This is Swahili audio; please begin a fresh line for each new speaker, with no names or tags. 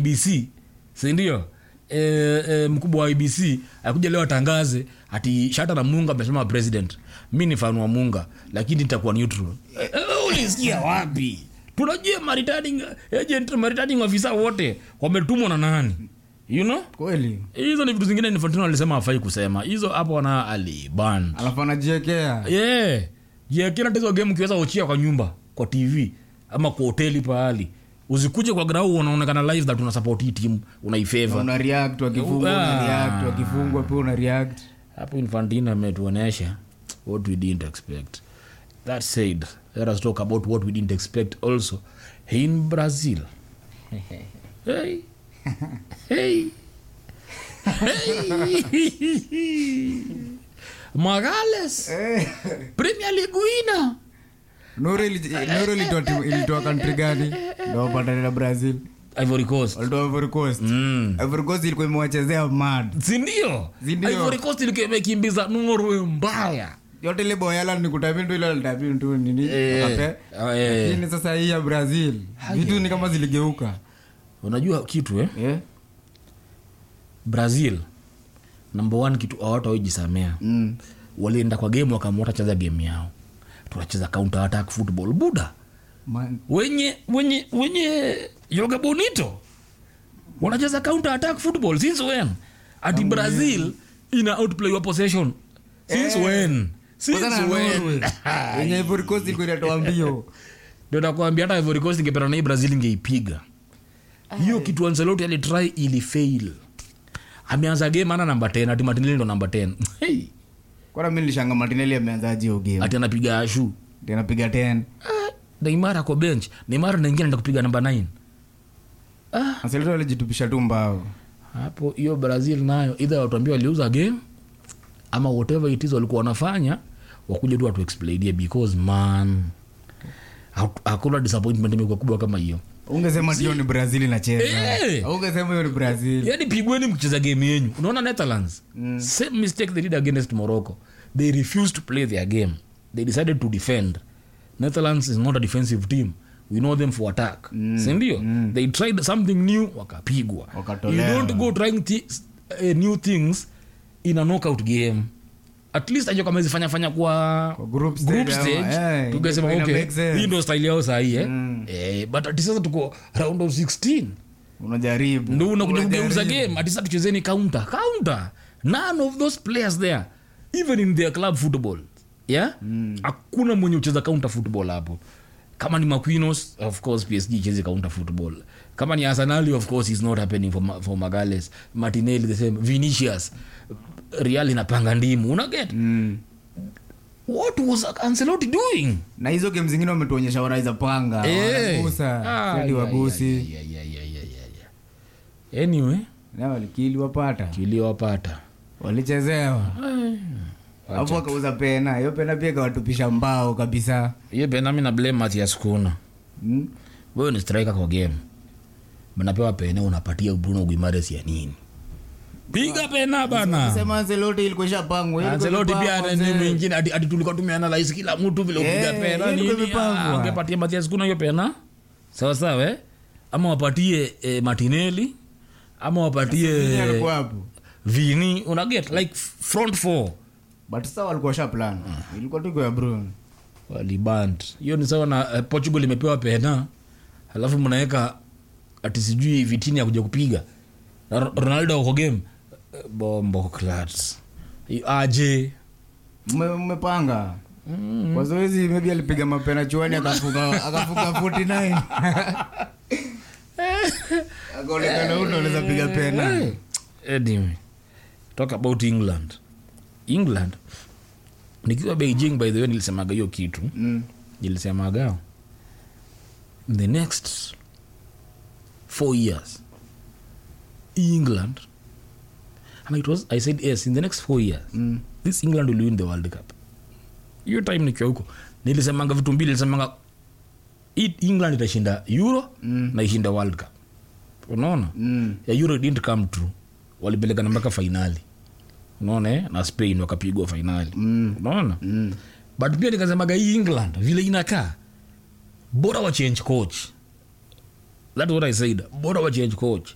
ibc sindio e, e, mkubwa wa ibc akuja leo atangaze ati shata na munga amesema president mi ni fan wa munga lakini nitakuwa neutral e, e, ulisikia wapi tunajua maritading agent maritading ofisa wote wametumwa na nani you know
kweli
hizo ni vitu zingine Infantino alisema afai kusema hizo hapo wana aliban
alafu anajiekea
yeah jiekena tizo game ukiweza uchia kwa nyumba kwa tv ama kwa hoteli pahali usikuje kwa grau unaonekana live that una support hii team unaifavor
una react wakifungwa una
Ah.
react wakifungwa pia una react
hapo infantino ametuonyesha what we didn't expect that said let us talk about what we didn't expect also in brazil hey hey hey magales premier league winner
nuru ili- Nuru ilitoa timu- ilitoa country gani ndo wapatane na brazil
ivory coast
walitoa ivory coast
mm.
ivory coast ilikuwa imewachezea mad
sindio
Sindio.
ivory coast ilikuwa imekimbiza norway mbaya
yote ile boyala ni kutabintu ile litabintu nini
Eh,
wakape.
ah, eh.
lakini sasa hii ya brazil vitu ni kama ziligeuka
unajua kitu eh?
Eh?
brazil number one kitu awatawejisamea
Mm.
walienda kwa game wakamwata cheza game yao tunacheza counter attack football buda
Man-
wenye wenye wenye yoga bonito wanacheza counter attack football since when ati brazil ina outplay your possession since
Eh.
when since
Kwanza na
when
Norway. yenye ivory coast ilikuwa inatoa mbio
ndio nakwambia hata Ivory Coast ingependa na hii brazil ingeipiga hiyo kitu ancelotti alitry ilifail ameanza game ana namba 10 ati martinelli ndo namba 10 hey.
kwana mi nilishanga martinelli ameanzaji hiyo game
ati anapiga ashu
Ndio anapiga 10
ah, neymar ako bench neymar naingia naenda kupiga namba 9 ah,
aselito alijitupisha tu mbao
hapo hiyo brazil nayo idha watuambia waliuza game ama whatever it is walikuwa wanafanya wakuja tu watu explainie because man hak- hakuna disappointment imekuwa kubwa kama hiyo
ungesema hiyo ni brazil inacheza
Eh.
ungesema hiyo ni brazil
yani pigweni mkicheza game yenyu unaona netherlands mm. same mistake they did against morocco they refused to play their game they decided to defend netherlands is not a defensive team we know them for attack mm. sindio mm. they tried something new wakapigwa you
Wakatolewa.
don't go trying thi- uh, new things in a knockout game at least ajo kama zifanya fanya kwa
Kwa group stage
group
ama,
stage
eh,
tukasema
ina
okay
make sense.
hii ndo style yao sahii eh? eh, but ati sasa tuko round of 16
unajaribu
ndo unakuja
Unajaribu.
kugeuza game ati sasa tuchezeni counter counter none of those players there even in their club football yeah hakuna mwenye ucheza counter football hapo kama ni maquinos of course psg ichezi counter football kama ni arsenali of course is not happening for, Ma- for magales martinelli the same vinicius real inapanga ndimu unaget
Mm.
what was ancelotti doing
na hizo game zingine wametuonyesha wanaweza panga
Eh.
wanagusa
Ah,
Fredi
ya,
wagusi
ya, ya, ya, ya, ya, ya, ya. anyway
na walikili wapata
kiliwapata
walichezewa hapo wakauza pena hiyo pena pia ikawatupisha mbao kabisa
hiyo pena mi na blame Mathias Kuna
mm?
wewe ni striker kwa game mnapewa pena unapatia Bruno Guimaraes ya nini piga pena bana
sema Ancelotti ilikuwa ishapangwa hiyo ilikuwa
Ancelotti pia
imepangwa,
ni
mzee.
mwingine ati ati tulikuwa tumeanalyze kila mtu vile upiga
Eh,
pena
hiyo ilikuwa
nini
imepangwa.
Ah, ungepatia Mathias Kuna hiyo pena sawa sawa eh? ama wapatie eh, Martinelli ama
Yeye
wapatie
alikuwa hapo
Vini una get like front four
but sasa walikuwa shaplan ilikuwa tuko ya Bruno
waliband hiyo ni sawa na uh, portugal imepewa pena alafu mnaweka ati sijui vitini ya kuja kupiga na Ro- ronaldo ako game Eh, bombo clat aje
Mme- mmepanga kwa zoezi maybe alipiga mapena chuani akafunga akafunga 49 akaonekana huyu ndo anaweza piga pena
anyway talk about england england nikiwa beijing by the way nilisemaga hiyo kitu
Mm.
nilisemaga the next four years england and it was i said yes in the next four years
Mm.
this england will win the world cup hiyo time nikiwa huko nilisemanga vitu mbili nilisemanga hii england itashinda euro
Mm.
na ishinda world cup unaona
Mm.
ya euro didn't come true walipelekana mpaka fainali unaona eh? na spain wakapigwa fainali
Mm.
unaona
Mm.
but pia nikasemaga hii england vile inakaa bora wa change coach that what i said bora wa change coach